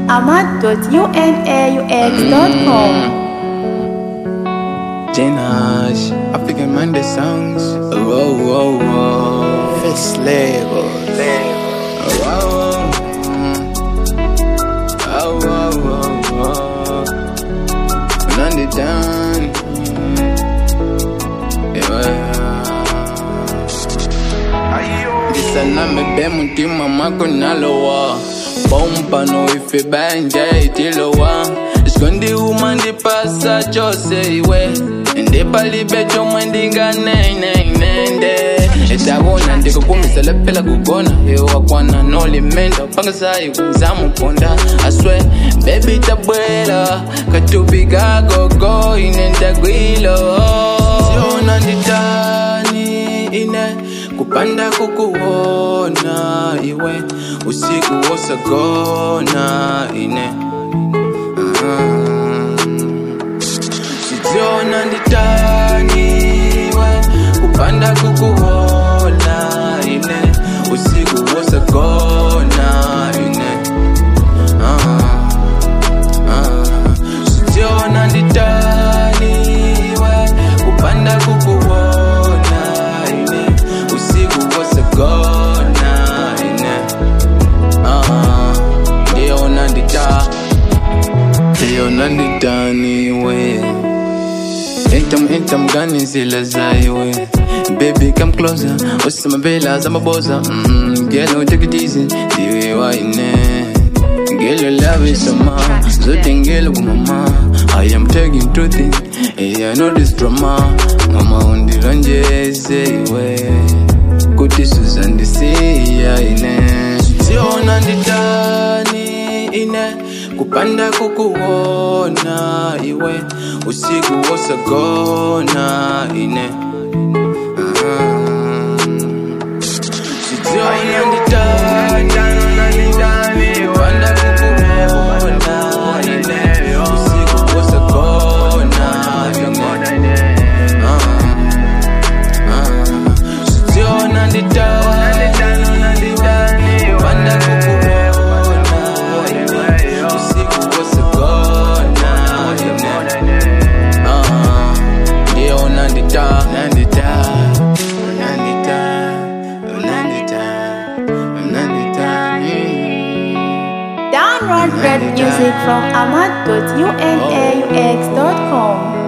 ahmad.unaux.com. Jenage, African Monday songs. Oh, oh, oh, oh. First level. Oh, oh, oh, oh, oh, oh. None it done. Yeah. ndisaname be mutima mwako nalowa pompano ife banje itilowa sikondiuma ndipasa chose iwe ndipalibe chomwe ndinganeineinende etawona ndikukumisela phela kugona ewakwana nolimendo pangasayi zamuponda aswe bebi tabwela katubi kagogo inendagwilo siona nditani ine kupanda kukuona iwe usiku wosagona ine siziona nditani iwe kupanda kukuona ine usiku wosagona ine siziona nditani iwe kupanda kukuona ine usiku wosagona ine ndiona ndita ndiona nditaniwe Intam intam gani zila zaiwe Baby come closer Usama bela zamaboza mm, Girl take it easy Diwe waine Girl your love is so ma Zote ngelo kumama I am taking truth in Hey I know this drama Mama undironjeze iwe Kuti suzandisiya ine Siona nditani ine kupanda kukuona iwe usiku wosagona ine siziona nditani kupanda kukuona ine usiku wosagona ine siziona nditani kupanda kukuona ine usiku wosagona ine ndiyo nandita nandita nandita nandita nandita Download great music from ahmad.unaux.com.